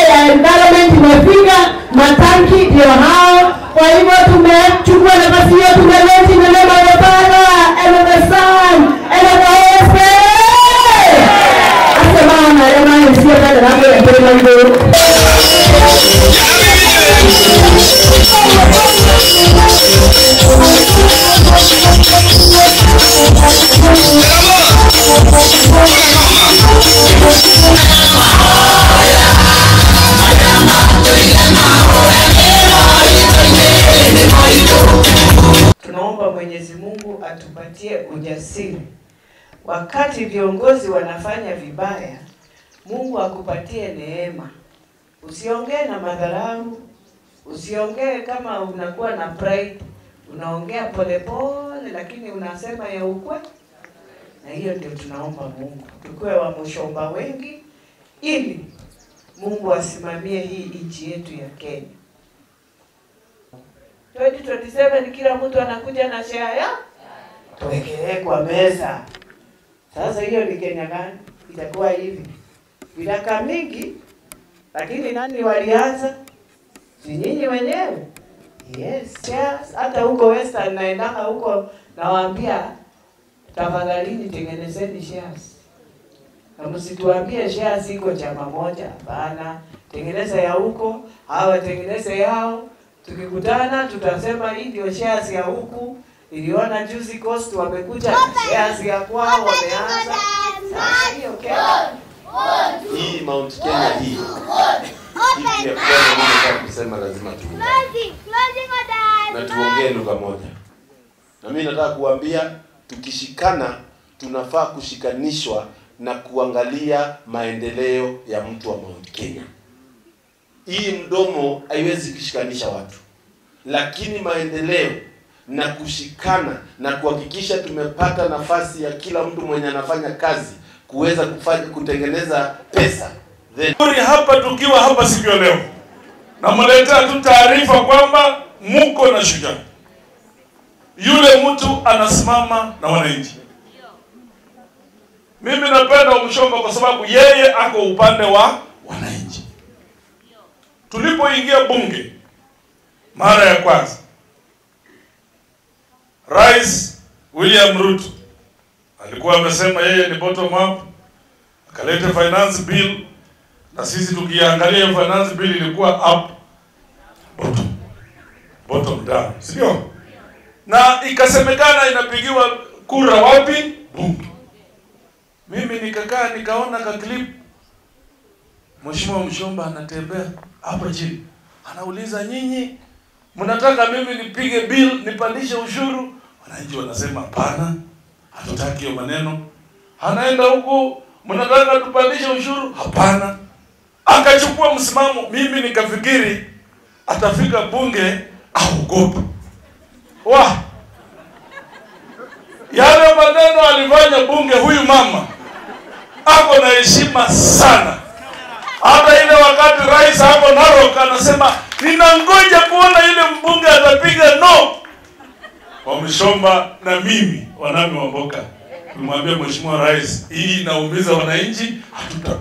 ya environment imefika, matanki ndio hao. Kwa hivyo tumechukua nafasi hiyo, tumeleti neno Baba and the Son and the Holy Spirit. Asema na ema sio kada na kwa mbele langu. Tunaomba Mwenyezi Mungu atupatie ujasiri wakati viongozi wanafanya vibaya. Mungu akupatie neema, usiongee na madharau, usiongee kama unakuwa na pride, unaongea polepole, lakini unasema ya ukweli. Na hiyo ndio tunaomba Mungu, tukuwe wa mshomba wengi, ili Mungu asimamie hii nchi yetu ya Kenya. 2027 kila mtu anakuja na share ya tuwekelee kwa meza. Sasa hiyo ni Kenya gani? Itakuwa hivi miaka mingi, lakini nani walianza? Si nyinyi wenyewe? Yes, shares. Hata huko Western naendaka huko, nawaambia tafadhalini, tengenezeni shares na msituambie shares iko chama moja. Hapana, tengeneza ya huko, hawa tengeneze yao tukikutana tutasema hii ndio shares ya huku. Niliona juzi Coast wamekuja na shares ya kwao wameanza. Sasa hiyo Kenya hii Mount Kenya hii hii ya kwanza mimi nataka kusema lazima tuungane na tuongee lugha moja, na mimi nataka kuambia tukishikana, tunafaa kushikanishwa na kuangalia maendeleo ya mtu wa Mount Kenya. Hii mdomo haiwezi kushikanisha watu, lakini maendeleo na kushikana na kuhakikisha tumepata nafasi ya kila mtu mwenye anafanya kazi kuweza kufanya kutengeneza pesa then Turi hapa tukiwa hapa siku ya leo, namletea tu taarifa kwamba muko na shujaa yule mtu anasimama na wananchi. Mimi napenda Mshomba kwa sababu yeye ako upande wa wananchi. Tulipoingia bunge mara ya kwanza, Rais William Ruto alikuwa amesema yeye ni bottom up, akaleta finance bill na sisi tukiangalia hiyo finance bill ilikuwa up bottom bottom down, sio? Na ikasemekana inapigiwa kura wapi? Bunge. Mimi nikakaa nikaona ka clip, Mheshimiwa Mshomba anatembea hapa chini, anauliza nyinyi mnataka mimi nipige bill nipandishe ushuru? Wananchi wanasema hapana, hatutaki hiyo maneno. Anaenda huku, mnataka tupandishe ushuru? Hapana. Akachukua msimamo, mimi nikafikiri atafika bunge aogope. Wa yale maneno alifanya bunge, huyu mama ako na heshima sana. Hata ile wakati rais hapo Narok anasema ninangoja kuona ile mbunge atapiga no. Wamshomba na mimi wanami Wamboka tulimwambia Mheshimiwa Rais, hii inaumiza wananchi, hatuta